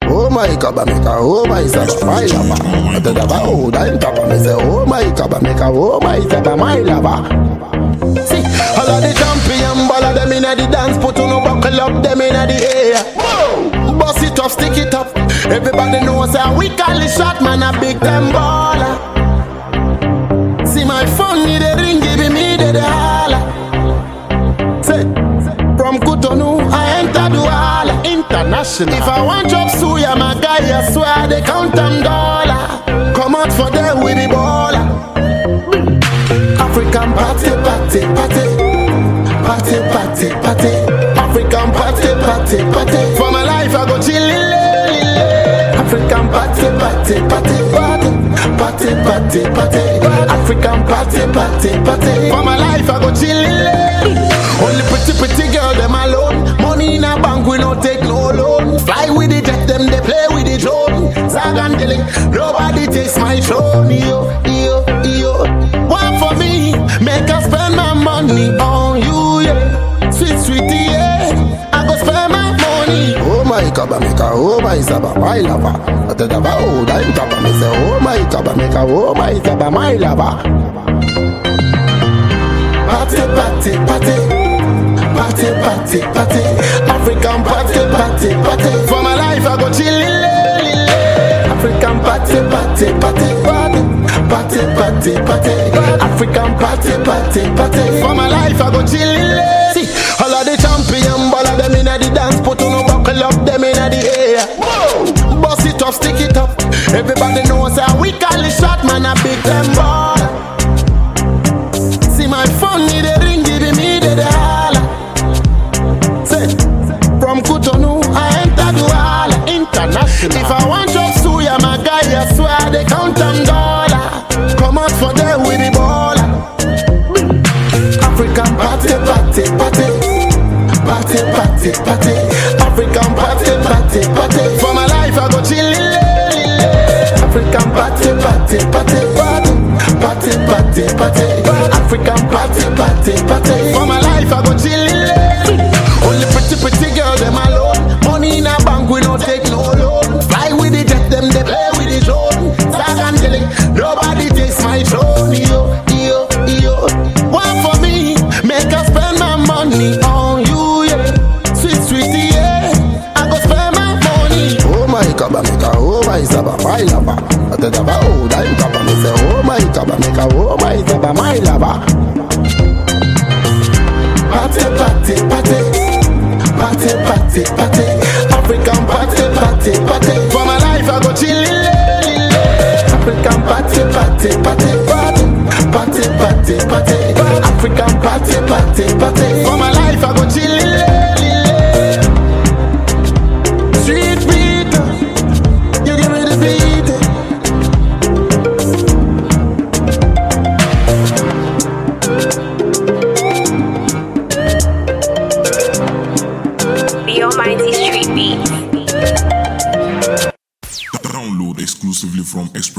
Oh my kaba meka, oh my saba, my lava. I tell about oh, I'm tapa me say, oh my kaba meka, oh my saba, my lava. See, all of the champion ball of them inna the dance, put on a buckle up them inna the air. Whoa, bust it up, stick it up. Everybody knows how we call it shot man a big time baller. See my phone need a ring, give me the the holla. Say, from Cotonou I enter Douala international. If I want job suya, my guy I swear they count them dollar. Come out for them with the baller. African party, party, party. Party, party, party. African party, party, party. For my life, I go chillin'. African party, party, party. Party, party, party. African party, party, party. For my life, I go chillin'. Only pretty, pretty girl, them alone. Money in a bank, we no take no loan. Fly with the jet, them they play with the drone. Zag and Dilling, nobody takes my throne. Yo, yo, yo. One for me, make us spend my money on you, yeah. Sweet, sweetie, yeah. I go spend my money. Oh my kaba meka, oh my saba, my lover. I tell about oh, I'm tapa me say, oh my kaba meka, oh my saba, my lover. Party, party, party. Party, party, party. African party, party, party. For my life, I go chillin'. African party, party, party. Party, party, party. African party, party, party. For my life, I go chillin'. See, all of the champion ball of them inna the dance, put on a buckle up them inna the air. Whoa, bust it up, stick it up. Everybody knows how we call it shot, man, a big them ball. See my phone need a ring, give me the, the holla. Say, from Cotonou, I enter Douala international. If I want job suya, my guy, I swear they count them dollar. Come out for them with the baller. African party, party, party. Party, party, party. African party, party, party. For my life, I go chillin'. African party, party, party. Party, party, party. African party, party, party. For my life, I go chillin'. Only pretty, pretty girl, them alone. Money in a bank, we don't take no loan. Fly with the jet, them they play with the drone. Zag and Dilling, nobody takes my throne. Yo, yo, yo. One for me, make us spend my money on you, yeah. Sweet, sweetie, yeah. I go spend my money. Oh my kaba meka, oh my saba, my lover. I tell about oh, I'm kaba me say, oh my kaba meka, oh my saba, my lover. Party, party, party. Party, party, party. African party, party, party. For my life, I go chillin'. African party, party, party. Party, party, party. African party, party, party. For my life, I go chillin'. Street beat, you give me the beat. The Almighty Street Beat. Download exclusively from Express.